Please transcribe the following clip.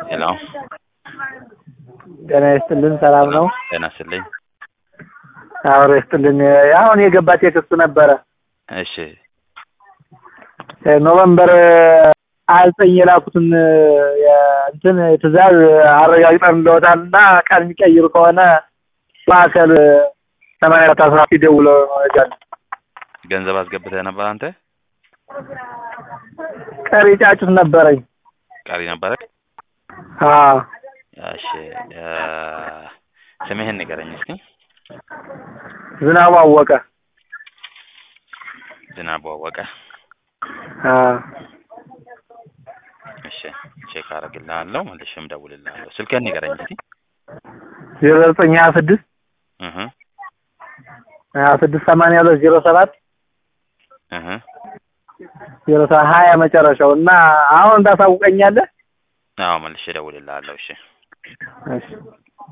ሄሎ ጤና ይስጥልን። ሰላም ነው? ጤና ይስጥልኝ። አብሮ ይስጥልን። አሁን የገባ ቴክስቱ ነበረ እሺ ኖቨምበር አልጠኝ የላኩትን እንትን ትእዛዝ አረጋግጠን እንደወጣል እና ቀን የሚቀይሩ ከሆነ ማዕከል ሰማንያ አራት አስራ ሲደውሎ መረጃል ገንዘብ አስገብተህ ነበር አንተ? ቀሪ ጫጩት ነበረኝ። ቀሪ ነበረ? አዎ እሺ እ ስምህን ንገረኝ እስኪ። ዝናቡ አወቀ። ዝናቡ አወቀ። አዎ እሺ ቼክ አደርግልሃለሁ መልሼም እደውልልሃለሁ። ስልክህን ንገረኝ እስኪ። ዜሮ ዘጠኝ ሀያ ስድስት እህ ሀያ ስድስት ሰማንያ ሁለት ዜሮ ሰባት እህ ዜሮ ሰባት ሀያ መጨረሻው እና አሁን እንዳሳውቀኛለህ። አዎ መልሼ እደውልልሃለሁ። እሺ እሺ